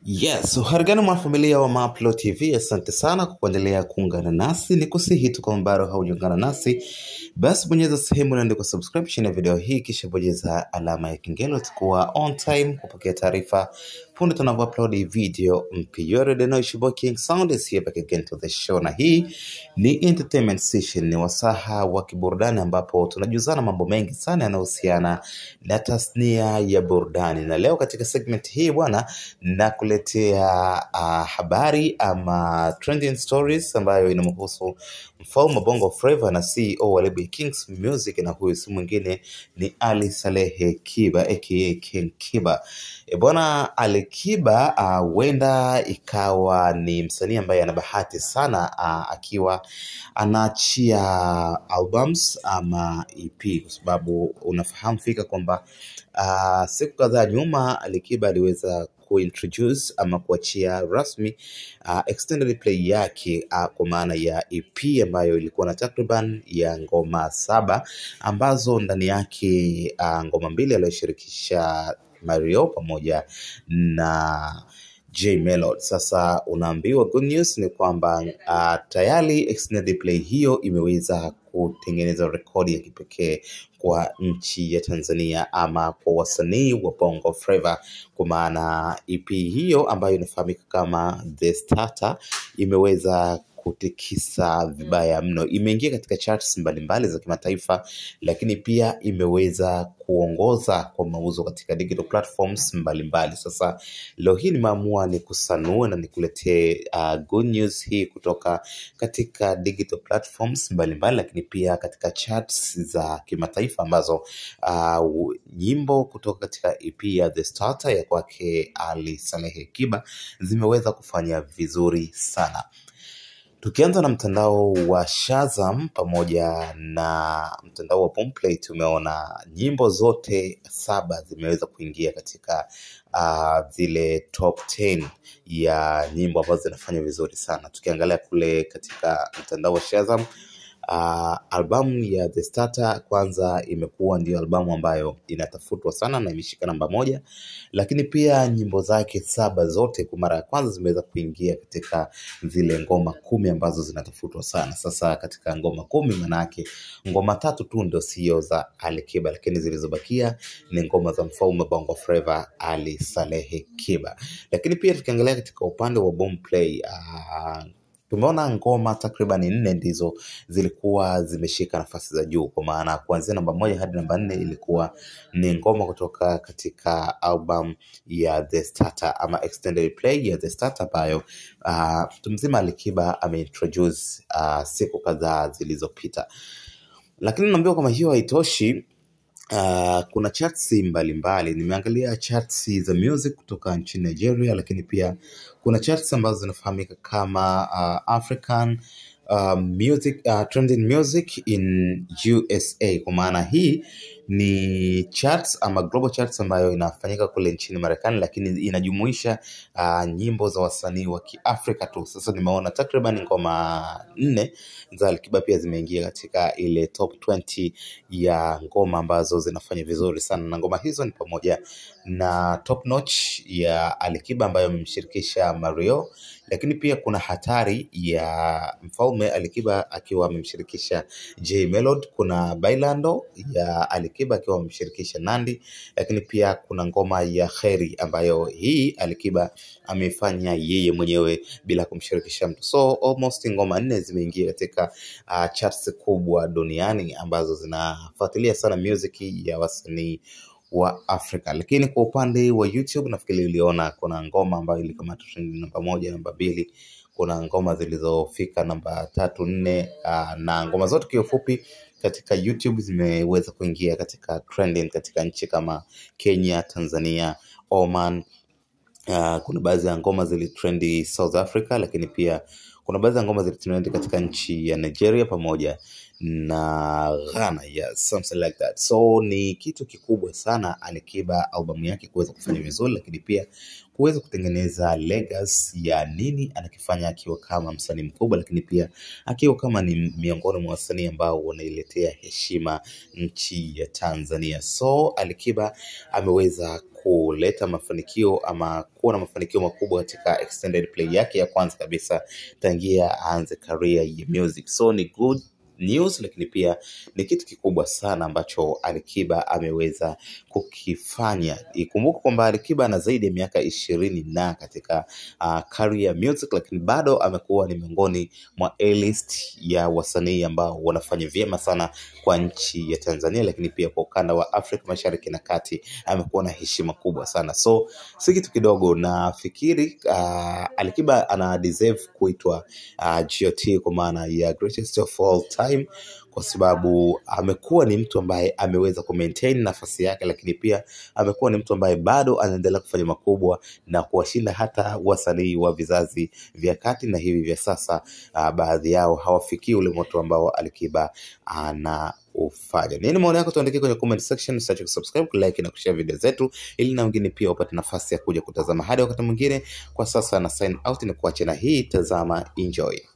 Yes, uharigani mwanafamilia wa Maplo TV, asante sana kwa kuendelea kuungana nasi. Ni kusihi tu kama bado haujaungana nasi, basi bonyeza sehemu iliyoandikwa subscribe chini ya video hii, kisha bonyeza alama ya kengele, utakuwa on time kupokea taarifa punde tunavyo upload video mpya. You already know it's your boy King Sound is here back again to the show, na hii ni entertainment session, ni wasaha wa kiburudani ambapo tunajuzana mambo mengi sana yanayohusiana na tasnia ya burudani, na leo katika segment hii bwana nakuletea uh, habari ama trending stories ambayo inamhusu mfalme wa Bongo Flava na CEO wa lebo ya Kings Music, na huyu si mwingine ni Ali Salehe Kiba aka King Kiba. E bwana, Ali Kiba huenda uh, ikawa ni msanii ambaye ana bahati sana uh, akiwa anaachia albums ama EP kwa sababu unafahamu fika kwamba uh, siku kadhaa nyuma Ali Kiba aliweza kuintroduce ama kuachia rasmi uh, extended play yake uh, kwa maana ya EP ambayo ilikuwa na takriban ya ngoma saba ambazo ndani yake uh, ngoma mbili aliyoshirikisha Mario pamoja na J Melody. Sasa unaambiwa good news ni kwamba uh, tayari extended play hiyo imeweza kutengeneza rekodi ya kipekee kwa nchi ya Tanzania ama kwa wasanii wa Bongo Flava, kwa maana EP hiyo ambayo inafahamika kama The Starter imeweza kutikisa vibaya mno. Imeingia katika charts mbalimbali za kimataifa, lakini pia imeweza kuongoza kwa mauzo katika digital platforms mbalimbali. Sasa leo hii nimeamua ni kusanue na nikuletee uh, good news hii kutoka katika digital platforms mbalimbali, lakini pia katika charts za kimataifa ambazo uh, nyimbo kutoka katika EP ya The Starter ya kwake Ali Salehe Kiba zimeweza kufanya vizuri sana. Tukianza na mtandao wa Shazam pamoja na mtandao wa Boomplay, tumeona nyimbo zote saba zimeweza kuingia katika uh, zile top 10 ya nyimbo ambazo zinafanya vizuri sana. Tukiangalia kule katika mtandao wa Shazam Uh, albamu ya The Starter kwanza imekuwa ndio albamu ambayo inatafutwa sana na imeshika namba moja, lakini pia nyimbo zake saba zote kwa mara ya kwanza zimeweza kuingia katika zile ngoma kumi ambazo zinatafutwa sana. Sasa katika ngoma kumi, manake ngoma tatu tu ndio sio za Ali Kiba, lakini zilizobakia ni ngoma za mfalme Bongo Flava Ali Salehe Kiba. Lakini pia tukiangalia katika upande wa Boomplay uh, tumeona ngoma takriban nne ndizo zilikuwa zimeshika nafasi za juu, kwa maana kuanzia namba moja hadi namba nne ilikuwa ni ngoma kutoka katika album ya The Starter ama extended play ya The Starter ambayo uh, mtu mzima Alikiba ameintroduce uh, siku kadhaa zilizopita, lakini naambiwa kama hiyo haitoshi. Uh, kuna charts mbalimbali. Nimeangalia charts za music kutoka nchini Nigeria, lakini pia kuna charts ambazo zinafahamika kama uh, African uh, music uh, trending music in USA. Kwa maana hii ni charts ama global charts ambayo inafanyika kule nchini Marekani, lakini inajumuisha uh, nyimbo za wasanii wa Kiafrika tu. Sasa nimeona takriban ngoma nne za Alikiba pia zimeingia katika ile top 20 ya ngoma ambazo zinafanya vizuri sana, na ngoma hizo ni pamoja na Top Notch ya Alikiba ambayo amemshirikisha Mario, lakini pia kuna Hatari ya mfalme Alikiba akiwa amemshirikisha J Melody, kuna Bailando ya Alikiba akiwa amemshirikisha Nandi, lakini pia kuna ngoma ya Kheri ambayo hii Alikiba amefanya yeye mwenyewe bila kumshirikisha mtu. So almost ngoma nne zimeingia katika uh, charts kubwa duniani ambazo zinafuatilia sana music ya wasanii wa Afrika. Lakini kwa upande wa YouTube nafikiri uliona kuna ngoma ambayo ilikamata trend namba moja, namba mbili, kuna ngoma zilizofika namba tatu, nne, uh, na ngoma zote kiufupi katika YouTube zimeweza kuingia katika trending katika nchi kama Kenya, Tanzania, Oman. Uh, kuna baadhi ya ngoma zilitrendi South Africa, lakini pia kuna baadhi ya ngoma zilitrendi katika nchi ya Nigeria pamoja na Ghana, yes, something like that. So ni kitu kikubwa sana Alikiba albamu yake kuweza kufanya vizuri, lakini pia kuweza kutengeneza legacy ya nini anakifanya akiwa kama msanii mkubwa, lakini pia akiwa kama ni miongoni mwa wasanii ambao wanailetea heshima nchi ya Tanzania. So Alikiba ameweza kuleta mafanikio ama kuwa na mafanikio makubwa katika extended play yake ya kwanza kabisa tangia aanze career ya music. So ni good news, lakini pia ni kitu kikubwa sana ambacho Alikiba ameweza kukifanya. Ikumbuke kwamba Alikiba ana zaidi ya miaka ishirini na katika uh, career music, lakini bado amekuwa ni miongoni mwa A-list ya wasanii ambao wanafanya vyema sana kwa nchi ya Tanzania, lakini pia kwa ukanda wa Afrika Mashariki na Kati amekuwa na heshima kubwa sana, so si kitu kidogo. Nafikiri uh, Alikiba ana deserve kuitwa uh, GOT kwa maana ya greatest of all time kwa sababu amekuwa ni mtu ambaye ameweza kumaintain nafasi yake, lakini pia amekuwa ni mtu ambaye bado anaendelea kufanya makubwa na kuwashinda hata wasanii wa vizazi vya kati na hivi vya sasa. Uh, baadhi yao hawafikii ule moto ambao Alikiba ana ufanya. Nini maoni yako? Tuandikie kwenye comment section, usiache kusubscribe, kulike na kushare video zetu, ili na wengine pia wapate nafasi ya kuja kutazama. Hadi wakati mwingine, kwa sasa na sign out na kuacha na hii, tazama, enjoy.